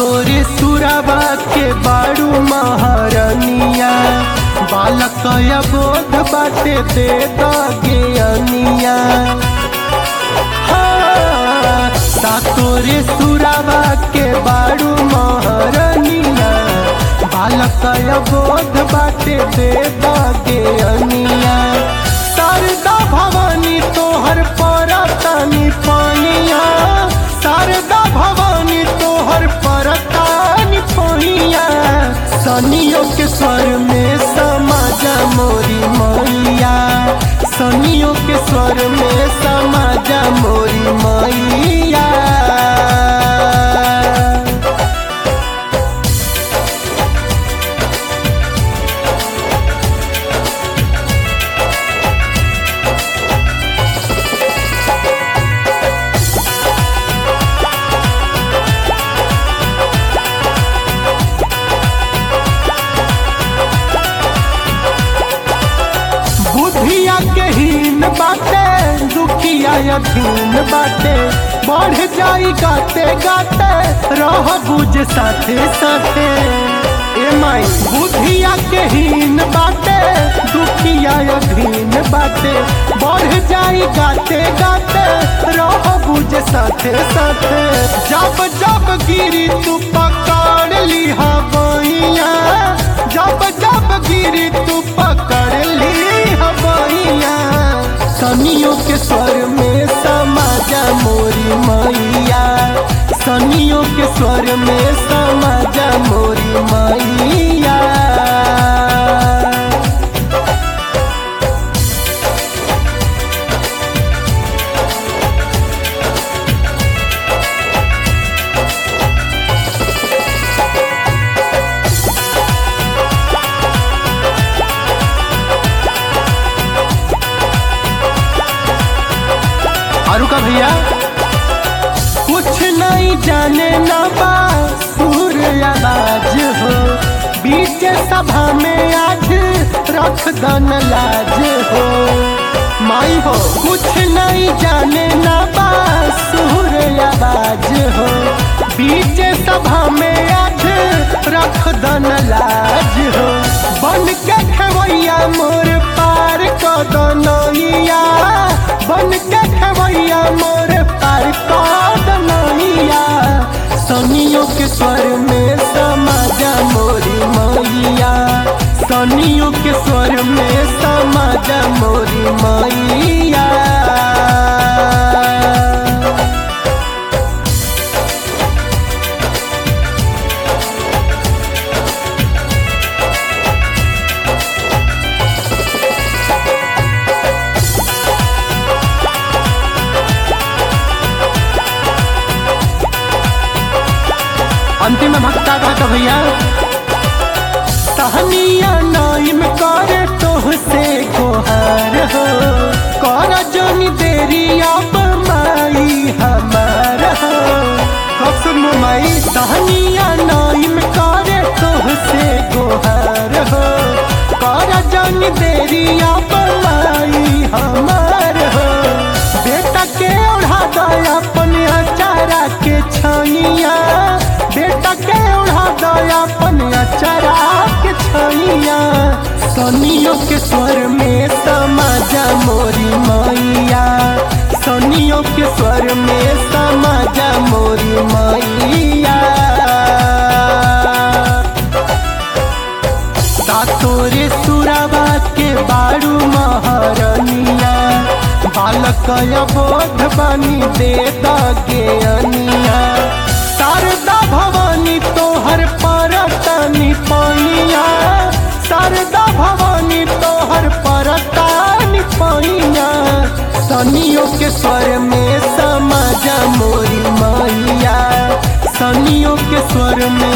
तोरे सुरवा के बारू महारनिया बालक बोध बाटे दे दगे अनिया ता तोरे सुरवा के बारू महारनिया बालक बोध बाटे दे दगे अनिया शारदा भवानी तोहर परतानी पानिया शारदा भवानी तोहर परतानी पानिया सनियों के स्वर में समाजा मोरी मैया सनियों के स्वर में समाजा मोरी मैया बुधिया के हीन बाटे दुखिया यधीन बाटे बढ़ जाई गाते गाते रह बुझ साथे साथे ए माई बुधिया के हीन बाटे दुखिया यधीन बाटे बढ़ जाई गाते गाते रह बुझ साथे साथे जब जब गिरी तू पकड़ ली हवैया जब जब गिरी तू पकड़ ली हवैया सनियों के स्वर में समाजा मोरी मैया सनियों के स्वर में समाजा मोरी मैया आरू का भैया कुछ नहीं जाने ना बा सूर्य आवाज हो बीच सभा में आज रख दन लाज हो माई हो कुछ नहीं जाने ना बा सूर्य आवाज हो बीच सभा में आज रख दन लाज हो बन के खेवैया मोर पार क दनैया बन के खेवैया मोर पार क दनैया सनियों के स्वर में समाजा मोरी मैया सनियों के स्वर में समाजा मोरी मैया अंतिम भक्ता का भैया सहनिया नाइम करे तोह से गोहार हो कर जोनी देरी अब माई हमार हो कब सुन माई सहनिया नाइम करे तोह से गोहार हो कर जोनी देरी अब माई हमार हो बेटा के ओढ़ा दया अपन अचारा के छनिया बेटा के ओढ़ा दया अपन अचारा के छनिया सनियों के स्वर में समाजा मोरी मैया सनियों के स्वर में समाजा मोरी मैया तोरे सुरवा के बारू महारनिया बालक बोध बनी दे दगे अनिया शारदा भवानी तोहर परतनी पैया शारदा भवानी तोहर परतनी पैया सनियों के स्वर में समाजा मोरी मैया सनियों के स्वर में